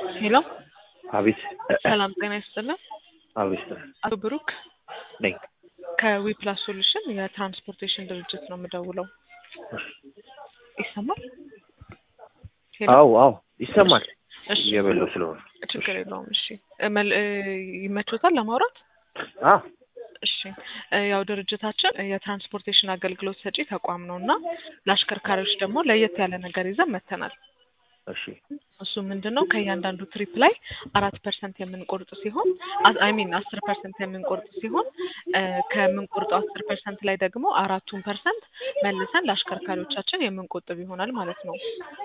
ሄሎ አቤት ሰላም ጤና ይስጥልን። አቤት አቶ ብሩክ ነኝ። ከዊፕላስ ሶሉሽን የትራንስፖርቴሽን ድርጅት ነው የምደውለው። ይሰማል? ሄሎ አዎ አዎ ይሰማል። እሺ እየበላሁ ስለሆነ ችግር የለውም። እሺ መል- እ፣ ይመቾታል ለማውራት? አ እሺ እ፣ ያው ድርጅታችን የትራንስፖርቴሽን አገልግሎት ሰጪ ተቋም ነው እና ለአሽከርካሪዎች ደግሞ ለየት ያለ ነገር ይዘን መተናል። እሺ እሱ ምንድን ነው ከእያንዳንዱ ትሪፕ ላይ አራት ፐርሰንት የምንቆርጥ ሲሆን አይ ሚን አስር ፐርሰንት የምንቆርጥ ሲሆን እ፣ ከምንቆርጠው አስር ፐርሰንት ላይ ደግሞ አራቱን ፐርሰንት መልሰን ለአሽከርካሪዎቻችን የምንቆጥብ ይሆናል ማለት ነው።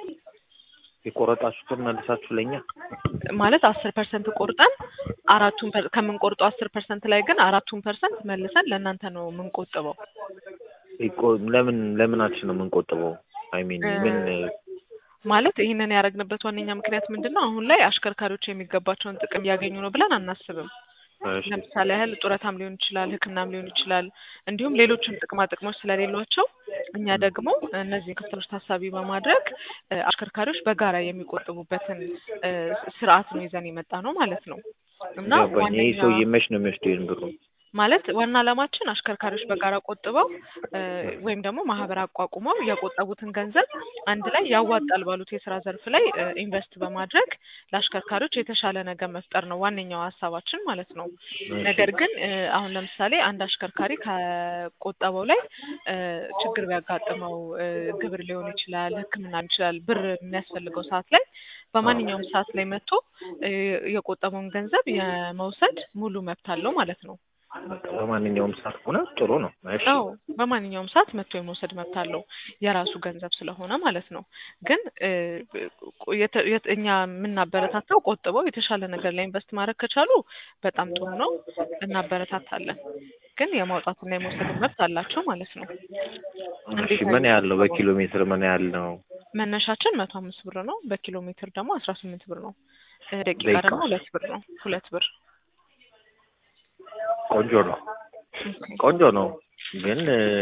የቆረጣችሁትን መልሳችሁ ለኛ ማለት አስር ፐርሰንት ቆርጠን አራቱን ፐር- ከምንቆርጠው አስር ፐርሰንት ላይ ግን አራቱን ፐርሰንት መልሰን ለእናንተ ነው የምንቆጥበው። ይቆ- ለምን ለምናችን ነው የምንቆጥበው? አይ ሚን እ፣ ምን ማለት ይህንን ያደረግንበት ዋነኛ ምክንያት ምንድን ነው? አሁን ላይ አሽከርካሪዎች የሚገባቸውን ጥቅም እያገኙ ነው ብለን አናስብም። እሺ፣ ለምሳሌ ያህል ጡረታም ሊሆን ይችላል፣ ሕክምናም ሊሆን ይችላል፣ እንዲሁም ሌሎችም ጥቅማ ጥቅሞች ስለሌሏቸው እኛ ደግሞ እነዚህን ክፍተቶች ታሳቢ በማድረግ እ፣ አሽከርካሪዎች በጋራ የሚቆጥቡበትን እ፣ ስርዓት ነው ይዘን የመጣ ነው ማለት ነው እና ገባኝ። ይህ ዋነኛ ሰውዬ መች ነው የሚወስደው ይህን ብሩ? ማለት ዋና ዓላማችን አሽከርካሪዎች በጋራ ቆጥበው እ፣ ወይም ደግሞ ማህበር አቋቁመው የቆጠቡትን ገንዘብ አንድ ላይ ያዋጣል ባሉት የስራ ዘርፍ ላይ እ፣ ኢንቨስት በማድረግ ለአሽከርካሪዎች የተሻለ ነገር መፍጠር ነው ዋነኛው ሀሳባችን ማለት ነው። ነገር ግን እ፣ አሁን ለምሳሌ አንድ አሽከርካሪ ከቆጠበው ላይ እ፣ ችግር ቢያጋጥመው እ፣ ግብር ሊሆን ይችላል፣ ሕክምና ሊሆን ይችላል፣ ብር የሚያስፈልገው ሰዓት ላይ በማንኛውም ሰዓት ላይ መጥቶ እ፣ የቆጠበውን ገንዘብ የመውሰድ ሙሉ መብት አለው ማለት ነው። በቃ በማንኛውም ሰዓት ሆነ ጥሩ ነው። እሺ አዎ በማንኛውም ሰዓት መጥቶ የመውሰድ መብት አለው የራሱ ገንዘብ ስለሆነ ማለት ነው። ግን እ፣ የተ- የተ- እኛ የምናበረታታው ቆጥበው የተሻለ ነገር ላይ ኢንቨስት ማድረግ ከቻሉ በጣም ጥሩ ነው፣ እናበረታታለን። ግን የማውጣትና የመውሰድ መብት አላቸው ማለት ነው። እሺ፣ ምን ያህል ነው? በኪሎ ሜትር ምን ያህል ነው? መነሻችን መቶ አምስት ብር ነው። በኪሎ ሜትር ደግሞ አስራ ስምንት ብር ነው። እ፣ ደቂቃ ደቂቃ? ደግሞ ሁለት ብር ነው። ሁለት ብር ቆንጆ ነው፣ ኦኬ፣ ቆንጆ ነው። ግን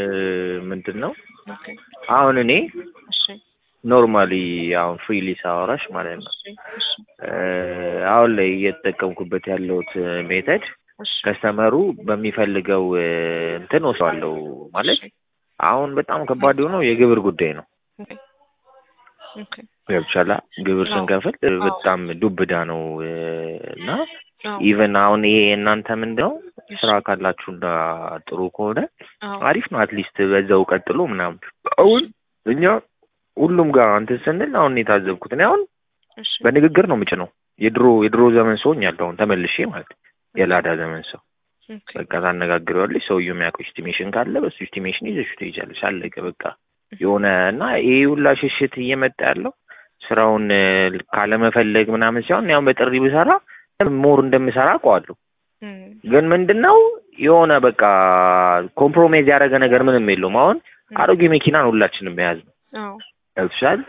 ምንድን ነው ኦኬ፣ አሁን እኔ እሺ፣ ኖርማሊ አሁን ፍሪሊ ሳወራሽ ማለት ነው እሺ፣ እሺ፣ እ፣ አሁን ላይ እየተጠቀምኩበት ያለሁት ሜተድ እሺ፣ ከስተመሩ በሚፈልገው እ፣ እንትን ወስደዋለሁ ማለት እሺ፣ አሁን በጣም ከባድ የሆነው የግብር ጉዳይ ነው። ኦኬ፣ ኦኬ፣ ገብቻላ ግብር አዎ። ስንከፍል እ፣ በጣም ዱብዳ ነው እ፣ እና አዎ፣ ኢቨን አሁን ይሄ እናንተ ምንድን ነው ስራ ካላችሁና ጥሩ ከሆነ አዎ፣ አሪፍ ነው። አትሊስት በዛው ቀጥሎ ምናምን። አሁን እኛ ሁሉም ጋር እንትን ስንል አሁን የታዘብኩት እኔ አሁን እሺ፣ በንግግር ነው ምጭ ነው የድሮ የድሮ ዘመን ሰው ሆኛለሁ አሁን ተመልሼ ማለት ነው። የላዳ ዘመን ሰው ኦኬ፣ በቃ ታነጋግረዋለች። ሰውየው የሚያውቀው ኤስቲሜሽን ካለ በሱ ኤስቲሜሽን ይዘሽ ትሄጃለሽ። አለቀ በቃ የሆነ እና ይሄ ሁላ ሽሽት እየመጣ ያለው ስራውን እ፣ ካለመፈለግ ምናምን ሲሆን ያው በጥሪ ብሰራ ሞር እንደምሰራ አውቀዋለሁ። እም፣ ግን ምንድን ነው የሆነ በቃ ኮምፕሮሜዝ ያደረገ ነገር ምንም የለውም። አሁን አሮጌ መኪናን ሁላችንም የያዝ ነው አዎ፣ ገብቶሻል።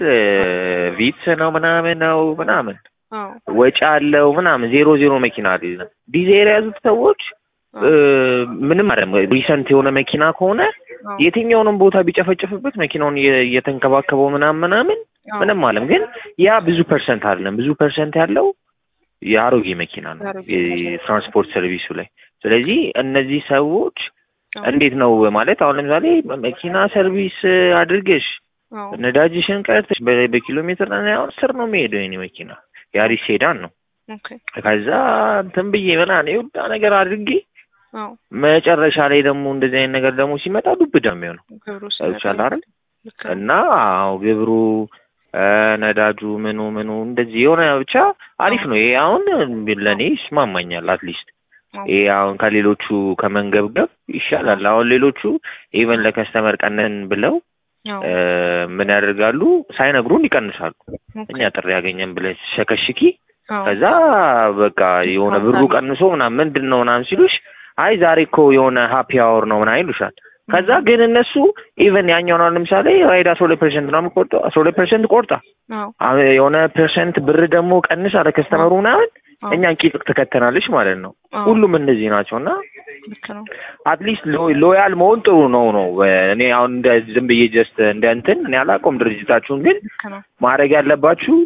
ቪትስ ነው ምናምን ነው ምናምን አዎ፣ ወጪ አለው ምናምን ዜሮ ዜሮ መኪና አይደለም። ዲዛይር የያዙት ሰዎች እ፣ ምንም አይደለም። ሪሰንት የሆነ መኪና ከሆነ አዎ፣ የትኛውንም ቦታ ቢጨፈጭፍበት መኪናውን እየ- እየተንከባከበው ምናምን ምናምን አዎ፣ ምንም አለም። ግን ያ ብዙ ፐርሰንት አይደለም። ብዙ ፐርሰንት ያለው የአሮጌ መኪና ነው የአሮጌ የትራንስፖርት ሰርቪሱ ላይ። ስለዚህ እነዚህ ሰዎች አዎ፣ እንዴት ነው ማለት አሁን ለምሳሌ መኪና ሰርቪስ አድርገሽ አዎ፣ ነዳጅሽን ቀርተሽ በ- በኪሎ ሜትር ላይ አሁን ስር ነው የሚሄደው የኔ መኪና ያሪስ ሴዳን ነው። ኦኬ፣ ከዛ እንትን ብዬ ምናምን የሁላ ነገር አድርጌ አዎ፣ መጨረሻ ላይ ደግሞ እንደዚህ አይነት ነገር ደግሞ ሲመጣ ዱብዳ የሚሆነው ግብሩ ይቻል አይደል ልክ ነው። እና አዎ ግብሩ እ፣ ነዳጁ ምኑ ምኑ እንደዚህ የሆነ ብቻ አሪፍ ነው። ይሄ አሁን ለእኔ ይስማማኛል። አትሊስት አዎ፣ ይሄ አሁን ከሌሎቹ ከመንገብገብ ይሻላል። አሁን ሌሎቹ ኢቨን ለከስተመር ቀነን ብለው አዎ፣ እ፣ ምን ያደርጋሉ ሳይነግሩን ይቀንሳሉ። ኦኬ፣ እኛ ጥሪ ያገኘን ብለን ሸከሽኪ አዎ፣ ከዛ በቃ የሆነ ብሩ ቀንሶ ምናምን ምንድን ነው ምናምን ሲሉሽ አይ ዛሬ እኮ የሆነ ሀፒ አወር ነው ምናምን ይሉሻል። ከዛ ግን እነሱ ኢቨን ያኛውን አሁን ለምሳሌ ራይድ አስራ ሁለት ፐርሰንት ነው የምቆርጠው አስራ ሁለት ፐርሰንት ቆርጣ አዎ፣ አሁን የሆነ ፐርሰንት ብር ደግሞ ቀንስ አለ ከስተመሩ ምናምን አዎ፣ እኛን ቂጥ ትከተናለች ማለት ነው። አዎ፣ ሁሉም እንደዚህ ናቸው እና ልክ ነው። አትሊስት ሎያል መሆን ጥሩ ነው ነው እኔ አሁን እንደ ዝም ብዬ ጀስት እንደ እንትን እኔ አላውቀውም ድርጅታችሁን ግን ልክ ነው። ማድረግ ያለባችሁ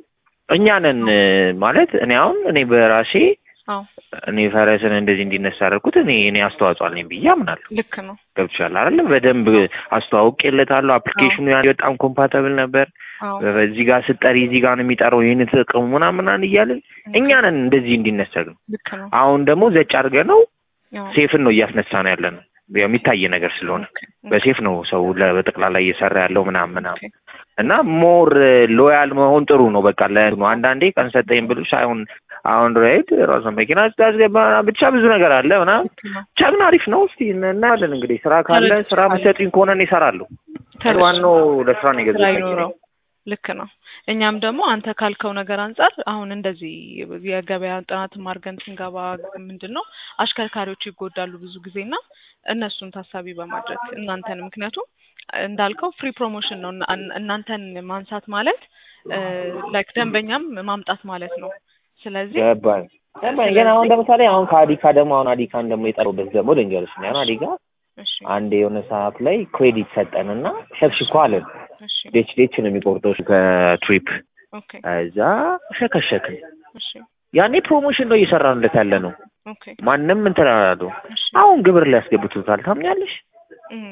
እኛ ነን እ፣ ማለት እኔ አሁን እኔ በራሴ አዎ እኔ ፈረስን እንደዚህ እንዲነሳ ያደረኩት እኔ እኔ አስተዋጽኦ አለኝ ብዬ አምናለሁ። ልክ ነው። ገብቶሻል አይደለ? በደንብ አስተዋውቄለታለሁ። አፕሊኬሽኑ ያ በጣም ኮምፓተብል ነበር። አዎ በዚህ ጋር ስጠሪ እዚህ ጋር ነው የሚጠራው ይህን ተጠቀሙ ምናምን ምናምን እያልን እኛ ነን እንደዚህ እንዲነሳ ነው። ልክ ነው። አሁን ደግሞ ዘጭ አድርገ ነው አዎ ሴፍን ነው እያስነሳ ነው ያለ ነው የሚታይ ነገር ስለሆነ ኦኬ፣ በሴፍ ነው ሰው ለ- በጠቅላላ እየሰራ ያለው ምናምን ምናምን ኦኬ። እና ሞር ሎያል መሆን ጥሩ ነው። በቃ ለእንትኑ አንዳንዴ ቀን ሰጠኝ ብሎሽ ሳይሆን አሁን ራይድ ራሱ መኪና ስታስገባ ብቻ ብዙ ነገር አለ ምናምን ልክ ነው። ብቻ ግን አሪፍ ነው። እስቲ እናያለን እንግዲህ ስራ ካለ ተረድቼ ስራ ምሰጡኝ ከሆነ እኔ እሰራለሁ። ተረድቼ ዋናው ለስራ ነው ስራ የገዛሁት መኪና። ይኖረው። ልክ ነው። እኛም ደግሞ አንተ ካልከው ነገር አንጻር አሁን እንደዚህ የገበያ ጥናትም አድርገን ስንገባ ምንድን ነው አሽከርካሪዎች ይጎዳሉ ብዙ ጊዜና እነሱን ታሳቢ በማድረግ እናንተን ምክንያቱም እንዳልከው ፍሪ ፕሮሞሽን ነው እና- እናንተን ማንሳት ማለት ላይክ ደንበኛም ማምጣት ማለት ነው። ስለዚህ ገባኝ ገባኝ። ግን አሁን ለምሳሌ አሁን ከአዲካ ደግሞ አሁን አዲካን ደግሞ የጠሩበት ደግሞ ልንገርሽ ነው። አሁን አዲካ እሺ አንድ የሆነ ሰዓት ላይ ክሬዲት ሰጠንና ሸክሽኮ አለን። እሺ ዴች ዴች ነው የሚቆርጠው ከትሪፕ ኦኬ እዛ ሸከሸክን። እሺ ያኔ ፕሮሞሽን ነው እየሰራንለት ያለ ነው። ኦኬ ማንም እንትን አላለው። እሺ አሁን ግብር ሊያስገብቱታል። ታምኛለሽ? እም፣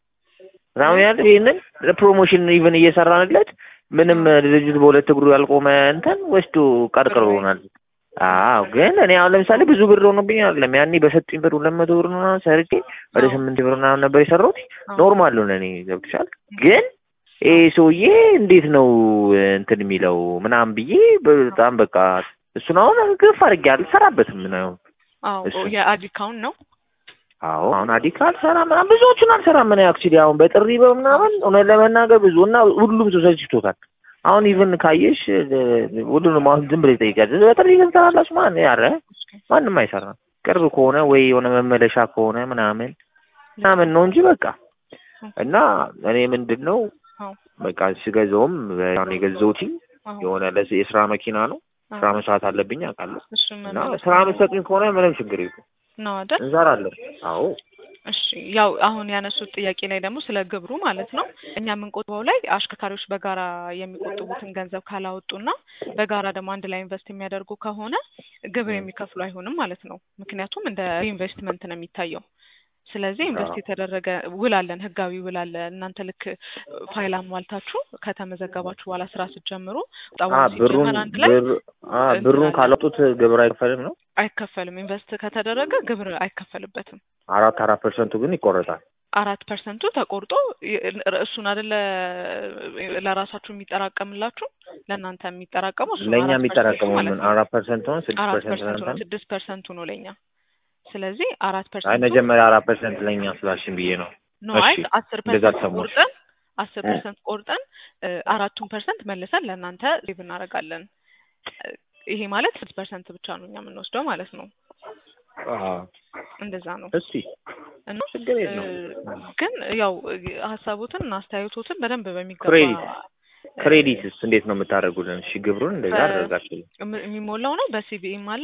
ታምኛለሽ? ይህንን ለፕሮሞሽን ኢቨን እየሰራንለት ምንም ድርጅቱ በሁለት እግሩ ያልቆመ እንትን ወስዶ ቀርቅሮናል። አዎ ግን እኔ አሁን ለምሳሌ ብዙ ብር ሆኖብኝ አይደለም። ያኔ በሰጡኝ ብር ሁለት መቶ ብር ምናምን ሰርቼ ወደ አዎ። ስምንት ብር ምናምን ነበር የሰራሁት። አዎ። ኖርማል ነው ለእኔ ገብቶሻል። ግን ይሄ ሰውዬ እንዴት ነው እንትን የሚለው ምናምን ብዬ በጣም በቃ እሱን አሁን ግፍ አድርጌ አልሰራበትም ነው። አዎ እሱ። የአዲካውን ነው አዎ አሁን አዲካ አልሰራም ምናምን ብዙዎቹን አልሰራም። ምን አክቹዋሊ አሁን በጥሪ በምናምን እውነት ለመናገር ብዙ እና ሁሉም ሰው ሰልችቶታል። አሁን ኢቭን ካየሽ እ፣ ሁሉንም አሁን ዝም ብለሽ ጠይቂያለሽ በጥሪ ግን ትሰራላችሁ ማን ያረ ማንም አይሰራም። ቅርብ ከሆነ ወይ የሆነ መመለሻ ከሆነ ምናምን ምናምን ነው እንጂ በቃ እና እኔ ምንድን ነው አዎ በቃ ስገዛውም አሁን የገዛሁትኝ አዎ የሆነ ለዚህ የስራ መኪና ነው። ስራ መስራት አለብኝ አውቃለሁ። እሱን እና መመለስ ስራ የምትሰጡኝ ከሆነ ምንም ችግር የለም ነው አይደል? እንሰራለን። አዎ እሺ ያው አሁን ያነሱት ጥያቄ ላይ ደግሞ ስለ ግብሩ ማለት ነው። እኛ የምንቆጥበው ላይ አሽከርካሪዎች በጋራ የሚቆጥቡትን ገንዘብ ካላወጡና በጋራ ደግሞ አንድ ላይ ኢንቨስት የሚያደርጉ ከሆነ ግብር የሚከፍሉ አይሆንም ማለት ነው። ምክንያቱም እንደ ኢንቨስትመንት ነው የሚታየው። ስለዚህ ኢንቨስት አዎ። የተደረገ ውል አለን፣ ህጋዊ ውል አለ። እናንተ ልክ ፋይል አሟልታችሁ ከተመዘገባችሁ በኋላ ስራ ስትጀምሩ ቁጠባ አ ብሩን ሲጀመር አንድ ላይ ብር አ ብሩን ካላወጡት ግብር አይከፈልም ነው። አይከፈልም። ኢንቨስት ከተደረገ ግብር አይከፈልበትም። አራት አራት ፐርሰንቱ ግን ይቆረጣል። አራት ፐርሰንቱ ተቆርጦ ይ- እሱን አይደለ ለራሳችሁ የሚጠራቀምላችሁ ለእናንተ የሚጠራቀመው እሱ ነው። ለእኛ አራት የሚጠራቀመው ፐርሰንቱ ማለት ምን ነው። አራት ፐርሰንት ሆነ ስድስት አራት ፐርሰንት ፐርሰንቱ ነው። ለእናንተ ስድስት ፐርሰንቱ ነው ለእኛ። ስለዚህ አራት አይ ፐርሰንቱ መጀመሪያ አራት ፐርሰንት ለእኛ ስላልሽን ብዬ ነው። ነው። አይ እሺ፣ አስር እንደዛ ፐርሰንት ተሰማሽ። ቆርጠን አስር እ። ፐርሰንት ቆርጠን እ፣ አራቱን ፐርሰንት መልሰን ለእናንተ ሴቭ እናደርጋለን። እ፣ ይሄ ማለት ስድስት ፐርሰንት ብቻ ነው እኛ የምንወስደው ማለት ነው። አዎ እንደዛ ነው እስቲ እና ችግር እ፣ የለውም። ግን ያው ሀሳቦትን እና አስተያየቶትን በደንብ በሚገባ ክሬዲት እ፣ ክሬዲትስ እንዴት ነው የምታደርጉልን? እሺ ግብሩን እንደዛ በ- አደረጋችሁ። የሚ- የሚሞላው ነው በሲቢኢም አለ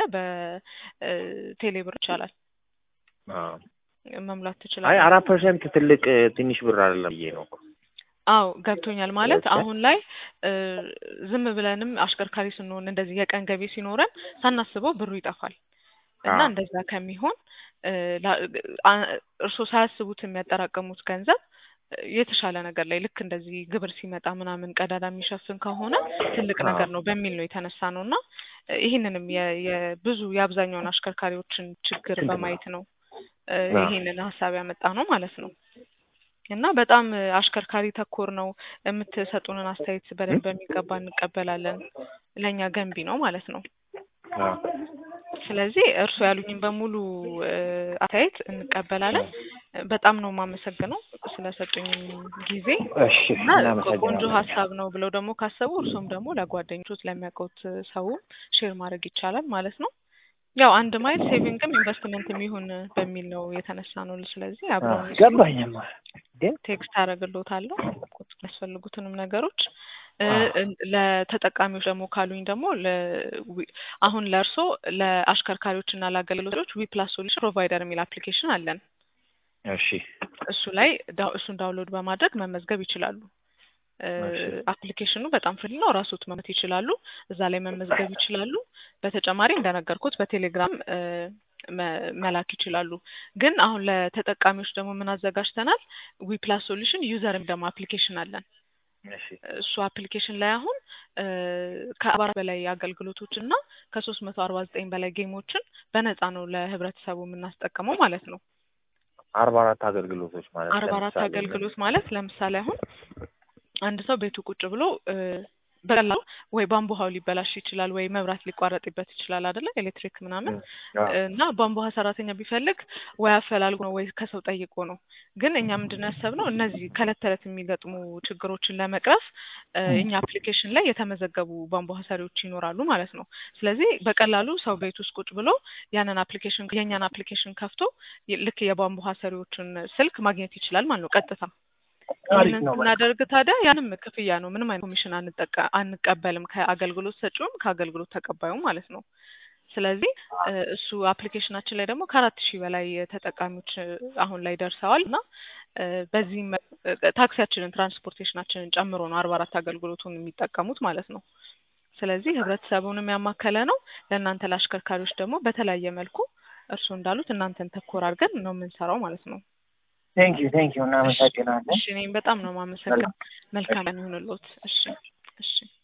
በቴሌብር ይቻላል አዎ መሙላት አይ ትችላለህ። አራት ፐርሰንት ትልቅ እ፣ ትንሽ ብር አይደለም ብዬ ነው። አዎ ገብቶኛል። ማለት ኦኬ። አሁን ላይ እ፣ ዝም ብለንም አሽከርካሪ ስንሆን እንደዚህ የቀን ገቢ ሲኖረን ሳናስበው ብሩ ይጠፋል እና አዎ እንደዛ ከሚሆን እ፣ ላ- አ- እርስዎ ሳያስቡት የሚያጠራቀሙት ገንዘብ እ፣ የተሻለ ነገር ላይ ልክ እንደዚህ ግብር ሲመጣ ምናምን ቀዳዳ የሚሸፍን ከሆነ ትልቅ አዎ ነገር ነው በሚል ነው የተነሳ ነው እና እ፣ ይህንንም የ- የብዙ የአብዛኛውን አሽከርካሪዎችን ችግር ስንት ነው? በማየት ነው እ፣ አዎ ይህንን ሀሳብ ያመጣ ነው ማለት ነው። እና በጣም እ፣ አሽከርካሪ ተኮር ነው። የምትሰጡንን አስተያየት እ? በደንብ በሚገባ እንቀበላለን። ለእኛ ገንቢ ነው ማለት ነው። አዎ ስለዚህ እርሱ ያሉኝን በሙሉ እ፣ አስተያየት እንቀበላለን። በጣም ነው የማመሰግነው ስለሰጡኝ ጊዜ እሺ እና ቆንጆ እናመሰግናለን። ሀሳብ ነው ብለው ደግሞ ካሰቡ እርሱም ደግሞ ለጓደኞቹ ለሚያውቁት ሰው ሼር ማድረግ ይቻላል ማለት ነው። ያው አንድ ማይል ሴቪንግም ኢንቨስትመንትም ይሁን በሚል ነው የተነሳ ነው። ስለዚህ አዎ አብረውን ይስሩ። ገባኝማ ግን ቴክስት አደርግልዎታለሁ የሚያስፈልጉትንም ነገሮች እ፣ አዎ እ- ለተጠቃሚዎች ደግሞ ካሉኝ ደግሞ ለ- ዊ- አሁን ለእርሶ ለአሽከርካሪዎች እና ለአገልግሎቶች ዊፕላስ ሶሉሽን ፕሮቫይደር የሚል አፕሊኬሽን አለን። እሺ እሱ ላይ ዳ- እሱን ዳውንሎድ በማድረግ መመዝገብ ይችላሉ። አፕሊኬሽኑ በጣም ፍሪ ነው። ራስዎት መመት ይችላሉ። እዛ ላይ መመዝገብ ይችላሉ። በተጨማሪ እንደነገርኩት በቴሌግራም እ መ- መላክ ይችላሉ። ግን አሁን ለተጠቃሚዎች ደግሞ ምን አዘጋጅተናል? ዊፕላስ ሶሉሽን ዩዘር ደግሞ አፕሊኬሽን አለን። እሺ እሱ አፕሊኬሽን ላይ አሁን እ ከአርባ አራት በላይ አገልግሎቶች እና ከሶስት መቶ አርባ ዘጠኝ በላይ ጌሞችን በነፃ ነው ለህብረተሰቡ የምናስጠቀመው ማለት ነው። አርባ አራት አገልግሎቶች ማለት አርባ አራት ለምሳሌ አገልግሎት ማለት ለምሳሌ አሁን አንድ ሰው ቤቱ ቁጭ ብሎ እ በቀላሉ ወይ ቧንቧ ውሃው ሊበላሽ ይችላል፣ ወይ መብራት ሊቋረጥበት ይችላል አይደለ? ኤሌክትሪክ ምናምን አዎ። እና ቧንቧ ውሃ ሰራተኛ ቢፈልግ ወይ አፈላልጎ ነው ወይ ከሰው ጠይቆ ነው። ግን እኛ ምንድን ነው ያሰብነው እነዚህ ከእለት ተዕለት የሚገጥሙ ችግሮችን ለመቅረፍ እ እኛ አፕሊኬሽን ላይ የተመዘገቡ ቧንቧ ውሃ ሰሪዎች ይኖራሉ ማለት ነው። ስለዚህ በቀላሉ ሰው ቤት ውስጥ ቁጭ ብሎ ያንን አፕሊኬሽን የእኛን አፕሊኬሽን ከፍቶ ይ- ልክ የቧንቧ ውሃ ሰሪዎችን ስልክ ማግኘት ይችላል ማለት ነው ቀጥታ አሪፍ ይህንን ነው። ስናደርግ ታዲያ ያንም ክፍያ ነው። ምንም አይነት ኮሚሽን አንጠቀ አንቀበልም ከአገልግሎት ሰጪውም ከአገልግሎት ተቀባዩም ማለት ነው። ስለዚህ እ እሱ አፕሊኬሽናችን ላይ ደግሞ ከአራት ሺህ በላይ ተጠቃሚዎች እ አሁን ላይ ደርሰዋል እና እ በዚህም እ ታክሲያችንን ትራንስፖርቴሽናችንን ጨምሮ ነው አርባ አራት አገልግሎቱን የሚጠቀሙት ማለት ነው። ስለዚህ ህብረተሰቡንም ያማከለ ነው። ለእናንተ ለአሽከርካሪዎች ደግሞ በተለያየ መልኩ እርስዎ እንዳሉት እናንተን ተኮር አድርገን ነው የምንሰራው ማለት ነው። ቴንክ ዩ ቴንክ ዩ እናመሰግናለን። እሺ እኔም በጣም ነው የማመሰግነው። መልካም ቀን ይሁንልዎት። እሺ እሺ